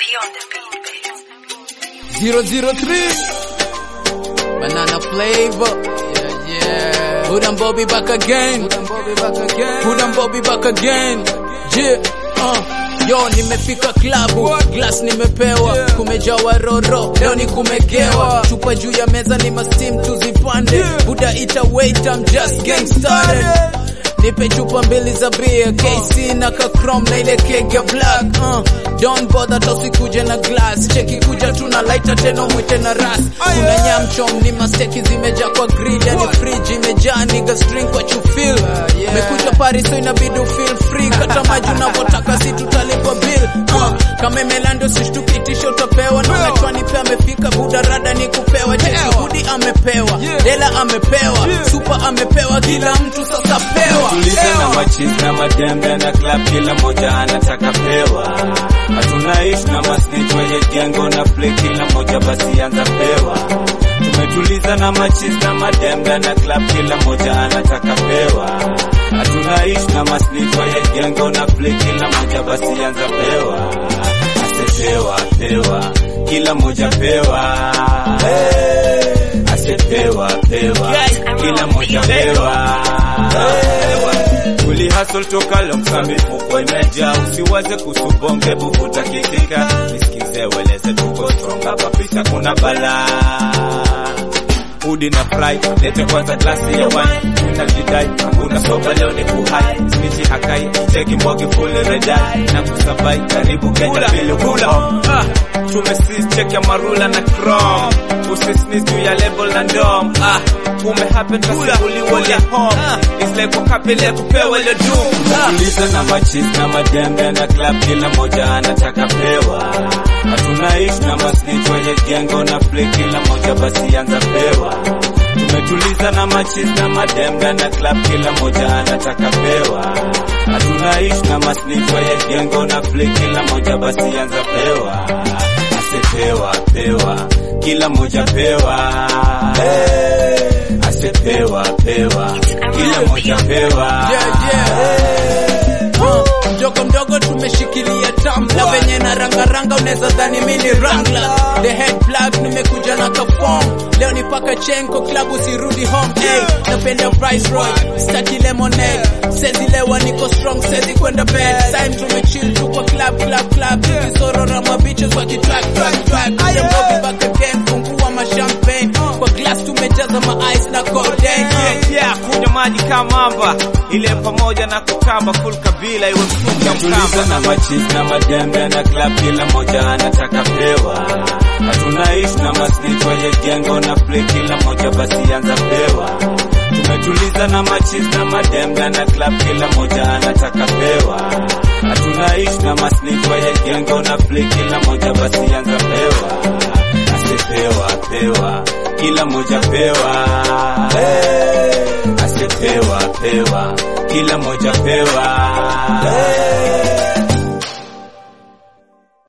P on the beat, baby. 003 Banana flavor Yeah, yeah Hood and Bobby back again Hood and Bobby back again Hood and Bobby back again Yeah, uh Yo nimefika klabu glass nimepewa kumejawa roro leo ni kumegewa chupa juu ya meza ni mastim tuzipande buda ita wait I'm just getting started nipe chupa mbili za beer KC na ka chrome na ile keg ya black uh, don't bother tosikuje na glass cheki kuja tu na lighter tena mwite na ras kuna nyamchom ni masteki zimejaa kwa grill yani fridge imejaa nigga string what you feel mekuja Paris so inabidi feel free kata maji unavyotaka si tutalipa bill uh, kama imelando sishtukitisho utapewa na unachwani pia amefika buda rada ni kupewa cheki budi amepewa dela amepewa super amepewa kila mtu sasa pewa tuliza na machis na madembe na club kila moja anataka pewa hatunaishi na masnich wenye jengo na play kila moja basi anza pewa tumetuliza na machis na madembe na club kila moja anataka pewa hatunaishi na masnich wenye jengo na play kila moja basi anza pewa asepewa pewa kila moja pewa asepewa pewa kila moja pewa Uli hustle toka lomsa mifuko imejaa, usiwaze kusubonge buvuta kitika, nisikize weleze tuko strong hapa, pisa kuna balaa Udi na fry, lete kwanza glasi ya wine Utajidai, hakuna soba leo ni kuhai Snichi hakai, cheki mbogi full redai Na kusabai, karibu Kenya vile kula ah, Tumesis check ya marula na chrome Usisnis juu ya label na ndom ah, Ume happen kasi uliwole home It's like ukapile kupewa ile doom ah. Tuliza na machis na madembe na club kila moja anataka pewa Hatunaishi na masnitch wenye jengo na play kila moja basi anza pewa Tumetuliza na machis na madembe na club kila moja anataka pewa Hatunaishi na masnitch wenye jengo na play kila moja basi anza pewa Asepewa pewa kila moja pewa Asepewa pewa kila moja pewa yeah, yeah. Uh, mdogo mdogo tumeshikilia tambla venye na rangaranga unaweza dhani mi ni rangla the head plug nimekuja na kafom leo ni paka chenko klabu sirudi home hey, napenda viceroy staki lemonade sezi lewa niko strong sezi kwenda bed time tumechill tu kwa club club club tukisorora mabiches wakitrack track track kuja Bobby back again fungua mashampagne kwa glass tumejaza ma ice na codeine yeah, yeah, kunywa maji kama mamba ile pamoja na kutamba full kabila iwe mfuka mkamba na machis na madembe na club kila moja anataka pewa hatunaishi na masnitch wenye jengo na play kila moja basi anza pewa tumetuliza na machis na madembe na club kila moja anataka pewa hatunaishi na masnitch wenye jengo na play kila moja basi anza pewa asepewa pewa kila moja pewa asepewa pewa kila moja pewa